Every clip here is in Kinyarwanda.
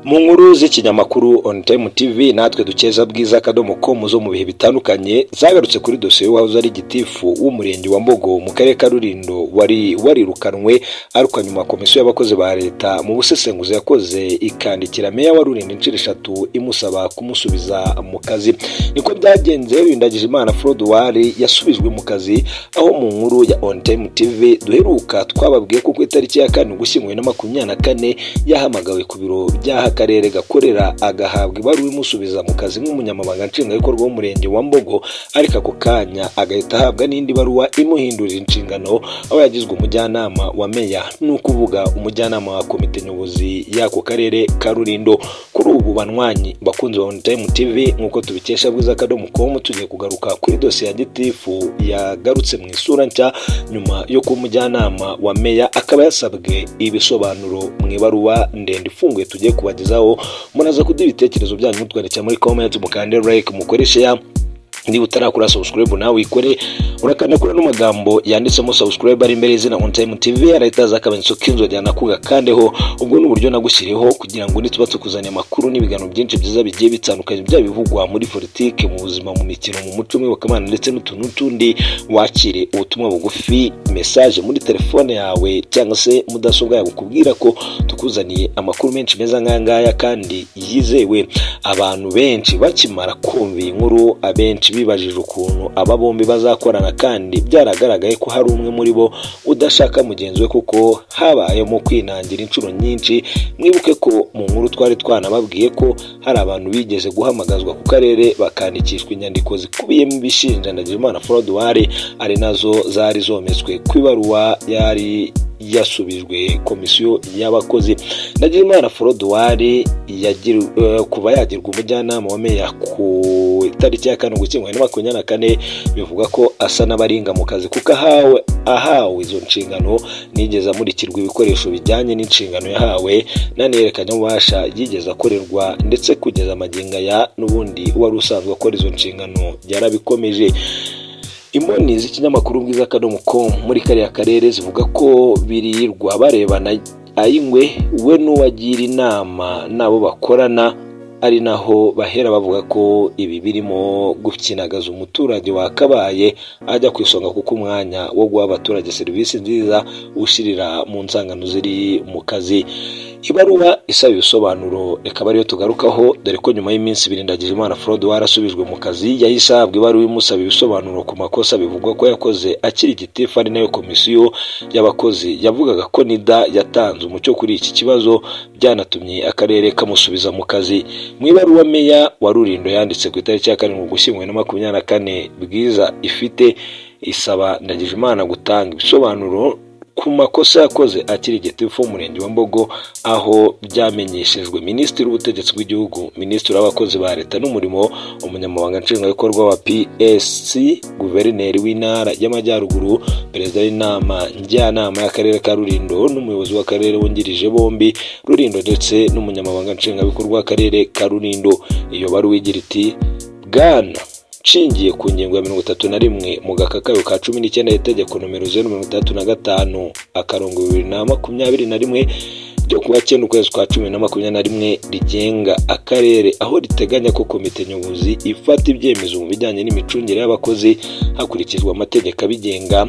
mu nkuru z'ikinyamakuru on time tv natwe dukeza bwiza akadomo com zo mu bihe bitandukanye zagarutse kuri dosiye y'uwahoze ari gitifu w'umurenge wa mbogo mu karere ka rurindo wari warirukanwe arukwa nyuma komisiyo y'abakozi ba leta mu busesenguzi yakoze ikandikira meya wa rurindo inshuro eshatu imusaba kumusubiza mu kazi niko byagenze rindagije imana froduwari yasubijwe mu kazi aho mu nkuru ya on time tv duheruka twababwiye ko ku itariki ya kane ugushyinguye na makumyabiri na kane yahamagawe ku biro by'aha akarere gakorera agahabwa ibaruwa imusubiza mu kazi nk'umunyamabanga nshingwabikorwa w'umurenge wa mbogo ariko ako kanya agahita ahabwa n'indi baruwa imuhindurira inshingano aho yagizwe umujyanama wa meya ni ukuvuga umujyanama wa komite nyobozi y'ako karere ka rurindo kuri ubu banywanyi bakunzi ba onitayime tivi nk'uko tubikesha bwiza akadomo komu tugiye kugaruka kuri dosiye ya gitifu yagarutse mu isura nshya nyuma yo kuba umujyanama wa meya akaba yasabwe ibisobanuro mu ibaruwa ndende ifunguye tugiye kubagezaho muraza kuduha ibitekerezo byanyu mutwandikira muri komenti mukande like mukoreshe ya niba utarakora subscribe nawe ikore urakanda kuri ano magambo yanditsemo subscribe ari imbere y'izina on time tv arahita aza akamenyetso k'inzogera nakuga kandeho ubwo ni uburyo nagushyiriyeho kugira ngo nituba tukuzanira amakuru n'ibiganiro byinshi byiza bigiye bitandukanye byaba bivugwa muri politiki mu buzima mu mikino mu muco mw'iyobokamana ndetse n'utuntu n'utundi wakire ubutumwa bugufi message muri telefone yawe cyangwa se mudasobwa yawe kubwira ko tukuzaniye amakuru menshi meza nk'aya kandi yizewe abantu benshi bakimara kumva iyi nkuru abenshi bibajije ukuntu aba bombi bazakorana kandi byaragaragaye ko hari umwe muri bo udashaka mugenzi we kuko habayemo kwinangira inshuro nyinshi mwibuke ko mu nkuru twari twanababwiye ko hari abantu bigeze guhamagazwa ku karere bakandikishwa inyandiko zikubiyemo ibishinja na Nagimana Froduwari ari nazo zari zometswe ku ibaruwa yari yasubijwe komisiyo y'abakozi Nagimana Froduwari kuva yagirwa umujyanama wa meya ku itariki ya kane ugushyingo na makumyabiri na kane bivuga ko asa n'abaringa mu kazi kuko ahawe ahawe izo nshingano nigeze amurikirwa ibikoresho bijyanye n'inshingano yahawe n'anerekanya ububasha yigeze akorerwa ndetse kugeza amagingo aya n'ubundi wari usanzwe akora izo nshingano yarabikomeje imboni z'ikinyamakuru bwiza akadomo com muri kariya karere zivuga ko birirwa barebana ayingwe we n'uwagira inama n'abo bakorana ari naho bahera bavuga ko ibi birimo gukinagaza umuturage wakabaye ajya ku isonga kuko umwanya wo guha abaturage serivisi nziza ushirira mu nsangano ziri mu kazi ibaruwa isaba ibisobanuro ikaba ariyo tugarukaho dore ko nyuma y'iminsi ibiri ndagijimana forode warasubijwe mu kazi yahise ahabwa ibaruwa imusaba ibisobanuro ku makosa bivugwa ko yakoze akiri gitifu ari nayo komisiyo y'abakozi yavugaga ko nida yatanze umucyo kuri iki kibazo byanatumye akarere kamusubiza mu kazi mu ibaruwa meya wa rurindo yanditse ku itariki ya karindwi ugushyinguye na makumyabiri na kane bwiza ifite isaba ndagijimana gutanga ibisobanuro ku makosa yakoze akiri gitifu w'umurenge wa mbogo aho byamenyeshejwe minisitiri w'ubutegetsi bw'igihugu minisitiri w'abakozi ba leta n'umurimo umunyamabanga nshingwabikorwa wa psc guverineri w'intara y'amajyaruguru perezida w'inama njyanama y'akarere ka rurindo n'umuyobozi w'akarere wungirije bombi rurindo ndetse n'umunyamabanga nshingwabikorwa w'akarere ka rurindo iyo baruwa igira iti bwana nshingiye ku ngingo ya mirongo itatu na rimwe mu gakakayo ka cumi n'icyenda y'itegeko nomero zeru mirongo itandatu na gatanu akarongo bibiri na makumyabiri na rimwe ryo kuwa cyenda ukwezi kwa cumi na makumyabiri na rimwe rigenga akarere aho riteganya ko komite nyobozi ifata ibyemezo mu bijyanye n'imicungire y'abakozi hakurikijwe amategeko abigenga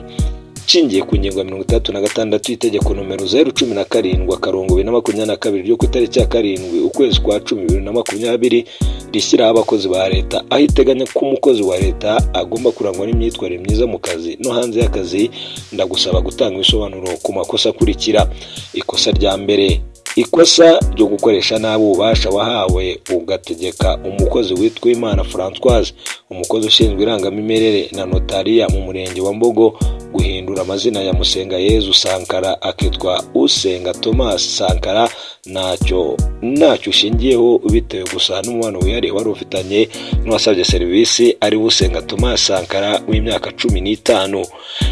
nshingiye ku ngingo ya mirongo itandatu na gatandatu y'itegeko nomero zeru cumi na karindwi akarongo bibiri na makumyabiri na kabiri ryo ku itariki ya karindwi ukwezi kwa cumi bibiri na makumyabiri rishyiraho abakozi ba leta aho iteganya ko umukozi wa leta agomba kurangwa n'imyitwarire myiza mu kazi no hanze y'akazi ndagusaba gutanga ibisobanuro ku makosa akurikira ikosa rya mbere ikosa ryo gukoresha nabi ububasha wahawe ugategeka umukozi witwa imana francoise umukozi ushinzwe irangamimerere na notariya mu murenge wa mbogo guhindura amazina ya musenga yezu sankara akitwa usenga thomas sankara ntacyo ntacyo ushingiyeho bitewe gusa n'umubano wihariye wari ufitanye n'uwasabye serivisi ari usenga thomas sankara w'imyaka cumi n'itanu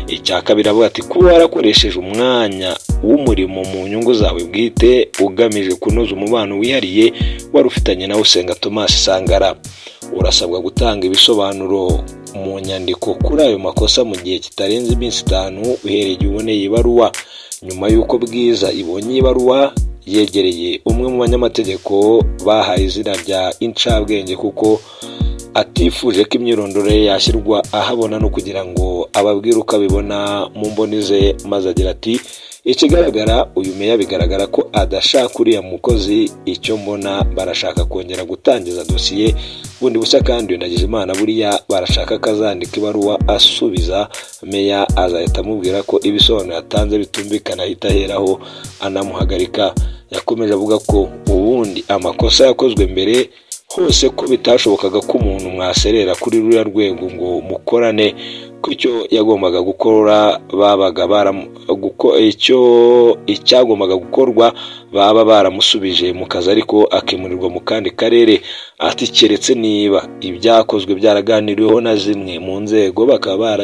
icya kabiri avuga ati kuba warakoresheje umwanya w'umurimo mu nyungu zawe bwite ugamije kunoza umubano wihariye wari ufitanye na usenga thomas sankara urasabwa gutanga ibisobanuro mu nyandiko kuri ayo makosa mu gihe kitarenze iminsi itanu uhereye igihe uboneye ibaruwa nyuma y'uko bwiza ibonye ibaruwa yegereye umwe mu banyamategeko bahaye izina rya incabwenge kuko atifuje ko imyirondoro ye yashyirwa ahabona no kugira ngo ababwire uko abibona mu mboni ze maze agira ati ikigaragara uyu meya bigaragara ko adashaka uriya mukozi icyo mbona barashaka kongera gutangiza dosiye bundi bushya kandi nagize imana buriya barashaka ko azandika ibaruwa asubiza meya azahita amubwira ko ibisobanuro yatanze bitumvikana ahita aheraho anamuhagarika yakomeje avuga ko ubundi amakosa yakozwe mbere hose ko bitashobokaga ko umuntu mwaserera kuri ruriya rwego ngo mukorane ko icyo yagombaga gukora babaga icyo icyagombaga gukorwa baba baramusubije mu kazi ariko akimurirwa mu kandi karere ati keretse niba ibyakozwe byaraganiriweho na zimwe mu nzego bakaba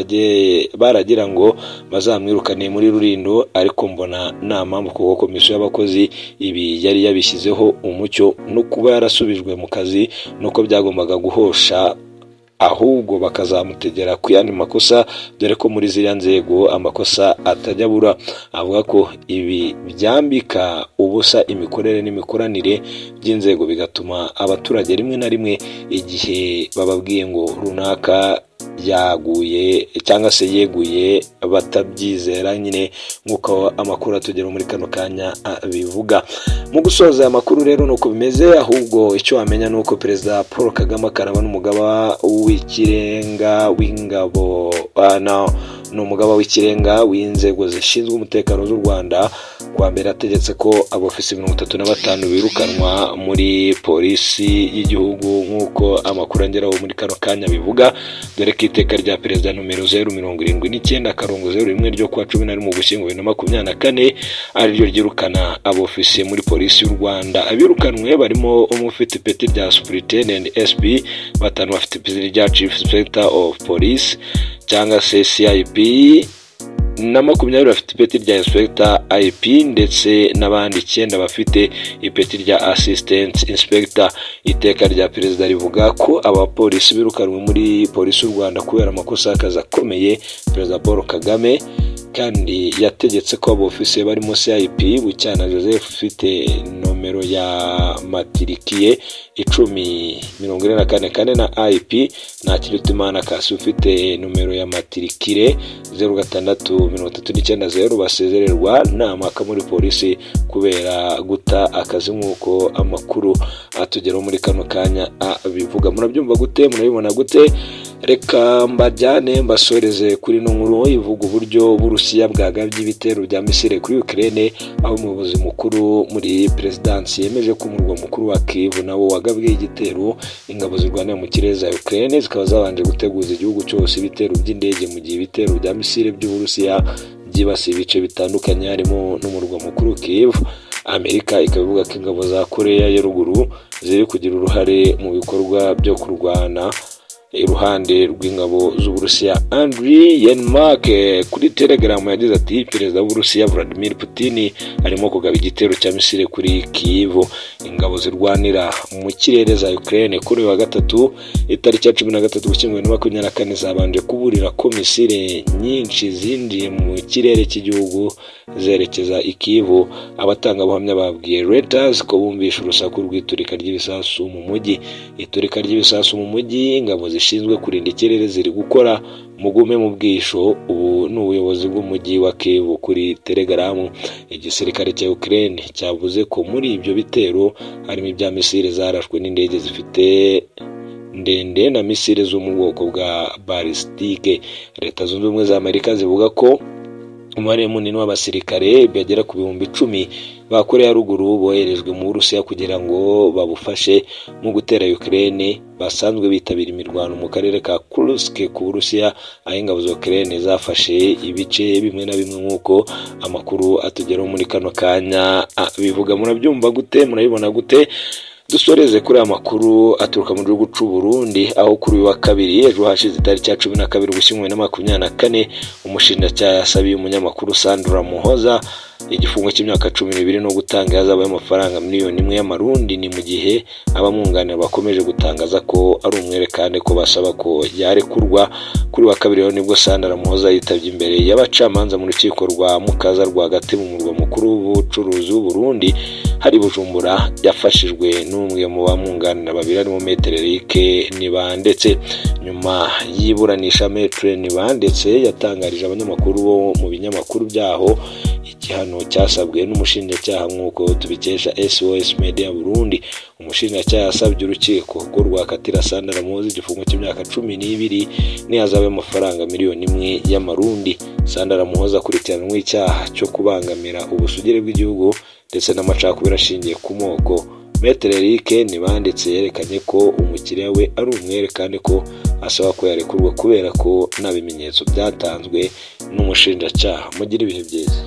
baragira ngo bazamwirukane muri rurindo ariko mbona nta mpamvu kuko komisiyo y'abakozi ibi yari yabishyizeho umucyo no kuba yarasubijwe mu kazi nuko byagombaga guhosha ahubwo bakazamutegera ku yandi makosa dore ko muri ziriya nzego amakosa atajya abura avuga ko ibi byambika ubusa imikorere n'imikoranire by'inzego bigatuma abaturage rimwe na rimwe igihe bababwiye ngo runaka yaguye cyangwa se yeguye batabyizera nyine nk'uko amakuru atugera muri kano kanya bivuga mu gusoza aya makuru rero ni uko bimeze ahubwo icyo wamenya ni uko perezida paul kagame akaraba n'umugaba w'ikirenga w'ingabo ni umugaba w'ikirenga w'inzego zishinzwe umutekano z'u rwanda kuwa mbere ategetse ko abofisi mirongo itatu na batanu birukanwa muri polisi y'igihugu nk'uko amakuru ageraho muri kano kanya bivuga dore ko iteka rya perezida nomero zeru mirongo irindwi n'icyenda akarongo zeru rimwe ryo kuwa cumi na rimwe ugushyingo bibiri na makumyabiri na kane ariryo ryirukana abofisiye muri polisi y'u rwanda abirukanwe barimo umwe ufite ipeti rya superintendent sp batanu bafite ipeti rya chief inspector of police cyangwa se cip na makumyabiri bafite ipeti rya inspector ip ndetse n'abandi icyenda bafite ipeti rya assistant inspector iteka rya perezida rivuga ko abapolisi birukanwe muri polisi y'u rwanda kubera amakosa y'akazi akomeye perezida paul kagame kandi yategetse ko abofisiye barimo cip bucyana joseph ufite nomero ya matirikiye icumi mirongo ine na kane kane na ip ntakiritimana kasi ufite nomero ya matirikire zeru gatandatu mirongo itatu n'icyenda zeru basezererwa namaka muri polisi kubera guta akazi nk'uko amakuru atugeraho muri kano kanya bivuga murabyumva gute murabibona gute reka mbajyane mbasoreze kuri ino nkuru ivuga uburyo burusiya bwagabye ibitero bya misire kuri ukirere aho umuyobozi mukuru muri perezidansi yemeje ko umurwa mukuru wa kivu nawo wagabwe igitero ingabo zirwanira mu kirere za ukirere zikaba zabanje guteguza igihugu cyose ibitero by'indege mu gihe ibitero bya misire by'uburusiya byibasiye ibice bitandukanye harimo n'umurwa mukuru kivu amerika ikaba ivuga ko ingabo za koreya ya ruguru ziri kugira uruhare mu bikorwa byo kurwana iruhande rw'ingabo z'uburusiya andri yenmark kuri telegaramu yagize ati perezida w'uburusiya vladimir putin arimo kugaba igitero cya misire kuri kivu ingabo zirwanira mu kirere za ukraine kuri uyu wa gatatu itariki ya cumi na gatatu gushyinguwe na makumyabiri na kane zabanje kuburira ko misire nyinshi zinjiye mu kirere cy'igihugu zerekeza ikivu abatangabuhamya babwiye reuters ko bumvisha urusaku rw'iturika ry'ibisasu mu mujyi iturika ry'ibisasu mu mujyi ingabo zishinzwe kurinda ikirere ziri gukora mugume mu bwisho ubu ni ubuyobozi bw'umujyi wa kivu kuri telegaramu igisirikare cya ukraine cyavuze ko muri ibyo bitero harimo ibya misile zarashwe n'indege zifite ndende na misile zo mu bwoko bwa balisitike leta zunze ubumwe za amerika zivuga ko umubare munini w'abasirikare bagera ku bihumbi icumi ba koreya ruguru boherejwe mu burusiya kugira ngo babufashe mu gutera ukraine basanzwe bitabira imirwano mu karere ka kursk ku burusiya aho ingabo za ukraine zafashe ibice bimwe na bimwe nk'uko amakuru atugeraho muri kano kanya bivuga murabyumva gute murabibona gute dusoreze kuri aya makuru aturuka mu gihugu cy'u Burundi aho kuri uyu wa kabiri ejo hashize itariki ya cumi na kabiri ugushyinguwe na makumyabiri na kane umushinjacyaha yasabiye umunyamakuru Sandra Muhoza igifungo cy'imyaka cumi n'ibiri no gutanga ihazabu y'amafaranga miliyoni imwe y'amarundi ni mu gihe abamwunganira bakomeje gutangaza ko ari umwere kandi ko basaba ko yarekurwa kuri wa kabiri rero nibwo sandara muhoza yitabye imbere y'abacamanza mu rukiko rwa mukaza rwagati mu murwa mukuru w'ubucuruzi w'uburundi hari bujumbura yafashijwe n'umwe mu bamwunganira babiri arimo metero erike ndetse nyuma y'iburanisha metero ndetse yatangarije abanyamakuru bo mu binyamakuru byaho igihano cyasabwe n'umushinjacyaha nk'uko tubikesha sos media burundi umushinjacyaha yasabye urukiko ko rwakatira sandara muhoza igifungo cy'imyaka cumi n'ibiri n'ihazabu y'amafaranga miliyoni imwe y'amarundi sandara muhoza akurikiranwe icyaha cyo kubangamira ubusugire bw'igihugu ndetse n'amacakubiri ashingiye ku moko metere eric ntibanditse yerekanye ko umukiriya we ari umwere kandi ko asaba ko yarekurwa kubera ko nta bimenyetso byatanzwe n'umushinjacyaha mugire ibihe byiza